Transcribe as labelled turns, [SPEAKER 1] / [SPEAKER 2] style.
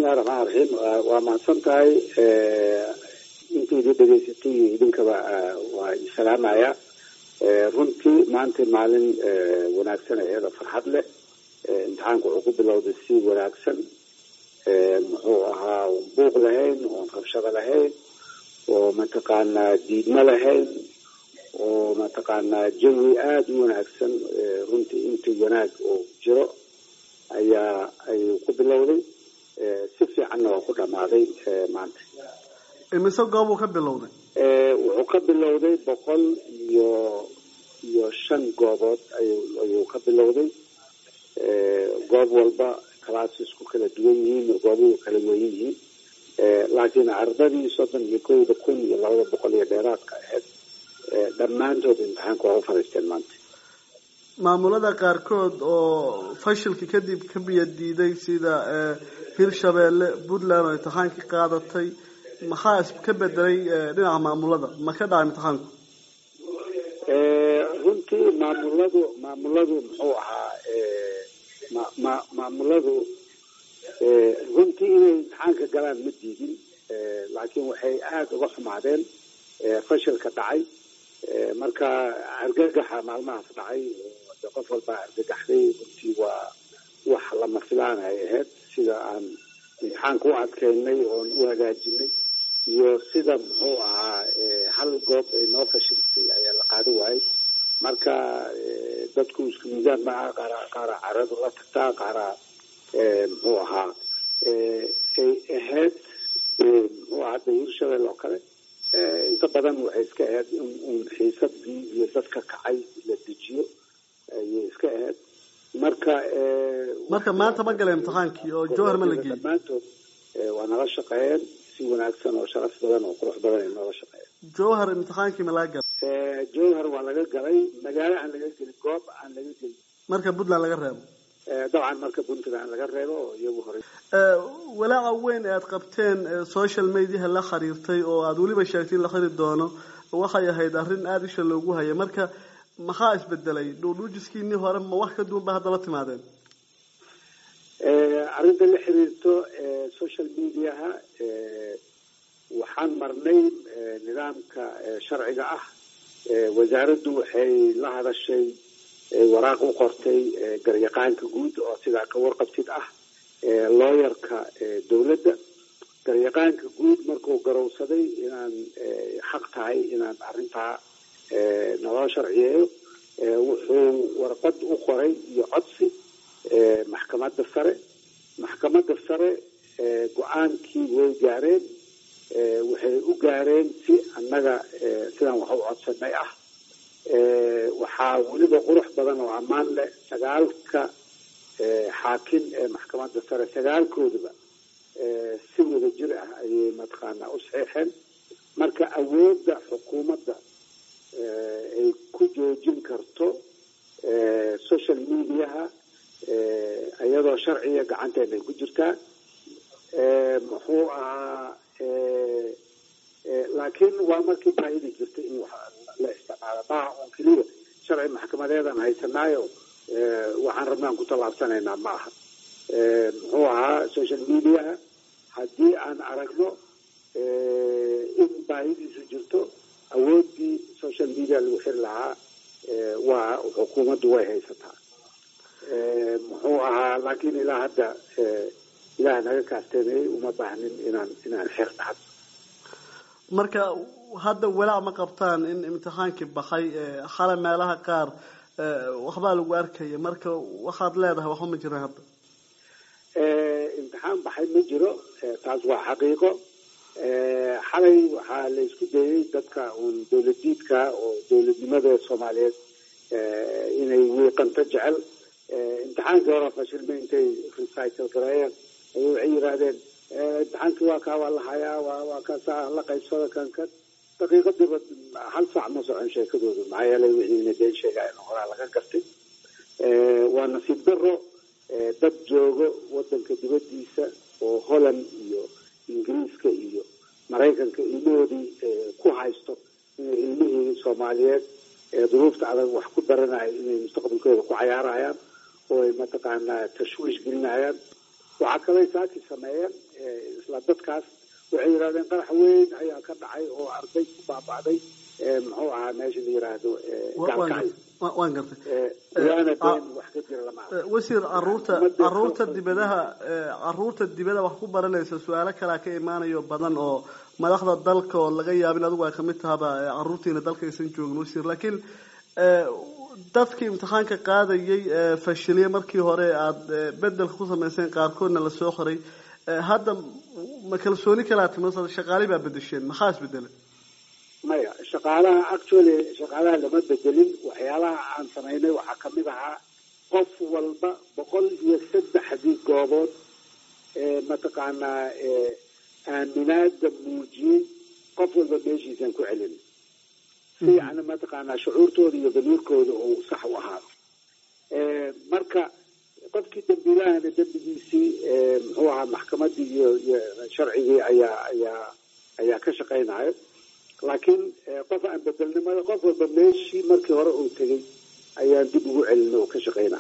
[SPEAKER 1] bismillahi raxmaan raxiim waa mahadsan tahay intaydii dhegaysatay iyo idinkaba waa isalaamaya runtii maanta maalin wanaagsan iyada farxad leh imtixaanku wuxuu ku bilowday si wanaagsan muxuu ahaa buuq lahayn oon rabshado lahayn oo mataqaanaa diidmo lahayn oo mataqaanaa jawi aada u wanaagsan runtii intii wanaag oo jiro ayaa ayuu ku bilowday si fiicanna waa ku dhamaaday maanta
[SPEAKER 2] imise goobuu ka bilowday
[SPEAKER 1] wuxuu ka bilowday boqol iyo iyo shan goobood ayuu ka bilowday goob walba clasesku kala duwan yihiin goobuhu kala weyn yihiin laakiin ardadii soddon iyo kowda kun iyo labada boqol iyo dheeraadka aheyd dhammaantood imtixaanka waa u fadhiisteen maanta
[SPEAKER 2] maamulada qaarkood oo fashilka kadib ka biya diiday sida hirshabeelle puntland oo imtixaankii qaadatay maxaa ka bedelay dhinaca maamulada ma ka dhacay imtixaanku
[SPEAKER 1] runtii maamuladu maamuladu muxuu ahaa ma maamuladu runtii inay imtixaanka galaan ma diidin laakiin waxay aada uga xumaadeen fashilka dhacay marka argagaxa maalmahaas dhacay de qof walbaa argagaxday runtii waa wax lama filaan ay ahayd sida aan imtixaanka u adkeynay oon u hagaajinay iyo sida muxuu ahaa hal goob ay noo fashilsay ayaa la qaada waayay marka dadku isku miisaan maaha qaara qaara caradu la tagtaa qaara muxuu ahaa ay ahayd muxuu ahaa hadda hirshabelle oo kale inta badan waxay iska ahayd in xiisadii iyo dadka kacay la dejiyo ayay iska ahayd marka
[SPEAKER 2] marka maanta ma gala imtixaankii oo jowhar ma la geeyey
[SPEAKER 1] dhammaantood waa nala shaqeeyeen si wanaagsan oo sharaf badan oo qurux badan ay noola shaqeeyeen
[SPEAKER 2] jowhar imtixaankii ma laga galay
[SPEAKER 1] jowhar waa laga galay magaalo aan laga gelin goob aan laga gelin
[SPEAKER 2] marka puntland laga reebo
[SPEAKER 1] dabcan marka puntland laga reebo oo iyagu horey
[SPEAKER 2] walaaca weyn ee aad qabteen social mediaha la xiriirtay oo aada weliba sheegtay in la xiri doono waxay ahayd arrin aada isha loogu hayay marka maxaa isbedelay dhuudhuujiskiinii hore ma wax ka duwan ba hadda la timaadeen
[SPEAKER 1] arrinta la xiriirto social mediaha waxaan marnay nidaamka sharciga ah wasaaraddu waxay la hadashay waraaq u qortay garyaqaanka guud oo sidaa ka warqabtid ah looyarka dowladda garyaqaanka guud markuu garowsaday inaan xaq tahay inaan arrintaa naloo sharciyeeyo wuxuu warqad u qoray iyo codsi maxkamadda sare maxkamadda sare go-aankii way gaareen waxay u gaareen si annaga sidaan wax u codsanay ah waxaa weliba qurux badan oo ammaan leh sagaalka xaakim ee maxkamadda sare sagaalkoodaba si wada jir ah ayay mataqaanaa u saxiixeen marka awoodda xukuumadda ay ku joojin karto social mediaha iyadoo sharciga gacanteena ay ku jirtaa muxuu ahaa laakiin waa markii baahida jirtay in la isticmaalo maaha un keliya sharci maxkamadeedan haysanaayo waxaan rabnaan ku tallaabsanaynaa ma aha muxuu ahaa social mediaha haddii aan aragno in baahidiisu jirto awooddii social media lagu xiri lahaa waa xukuumaddu way haysataa muxuu ahaa laakiin ilaa hadda ilaah naga kaasteenayay uma baahnin inaan inaan xeer dhacdo
[SPEAKER 2] marka hadda walaac ma qabtaan in imtixaankii baxay xale meelaha qaar waxbaa lagu arkaya marka waxaad leedahay waxba ma jiraan hadda
[SPEAKER 1] imtixaan baxay ma jiro taas waa xaqiiqo xalay waxaa la isku dayay dadka uun dowladiidka oo dowladnimada soomaaliyeed inay wiiqanto jecel imtixaankii hore fashilma intay recycle gareeyeen ay waxay yidhaahdeen imtixaankii waa kaa waa la hayaa waa waa kaasaa la qaybsada kan kan daqiiqadiiba hal saac ma socon sheekadoodu maxaa yeelay wixiina been sheegaayeen horaa laga gartay waa nasiib daro dad joogo wadanka dibadiisa oo holland iyo ingiriiska iyo maraykanka ilmahoodii ku haysto inay ilmihii soomaaliyeed ee duruufta adag wax ku daranayo inay mustaqbalkooda ku cayaarayaan oo ay mataqaanaa tashwiish gelinayaan waxaa kalay saaki sameeyeen isla dadkaas waxay yidhahdeen qarax weyn ayaa ka dhacay oo arday ku baaba'day muxuu ahaa meesha la yiraahdo gaalkacyo
[SPEAKER 2] waan gartay
[SPEAKER 1] waana been wax ka jira lama
[SPEAKER 2] wasiir caruurta caruurta dibadaha caruurta dibada wax ku baranaysa su-aalo kalaa ka imaanayo badan oo madaxda dalka oo laga yaabin adigu ay kamid tahaba caruurtiina dalka aysan joogin wasiir laakiin dadkii imtixaanka qaadayay fashiliye markii hore aada bedelka ku samayseen qaarkoodna lasoo qoray hadda ma kalsooni kalaa timi shaqaali baa bedesheen maxaa isbedelay
[SPEAKER 1] maya shaqaalaha actually shaqaalaha lama bedelin waxyaalaha aan samaynay waxaa kamid ahaa qof walba boqol iyo saddexdii goobood mataqaanaa aaminaada muujiyey qof walba meeshiisaan ku celin si yani mataqaanaa shucuurtooda iyo damiirkooda uu sax u ahaado marka qofkii dambiilahana dembigiisii muxuu ahaa maxkamadii iyo iyo sharcigii ayaa ayaa ayaa ka shaqaynayo laakiin qof aan bedelnimada qof walba meeshii markii hore uu tegay ayaan dib ugu celina oo ka shaqaynaya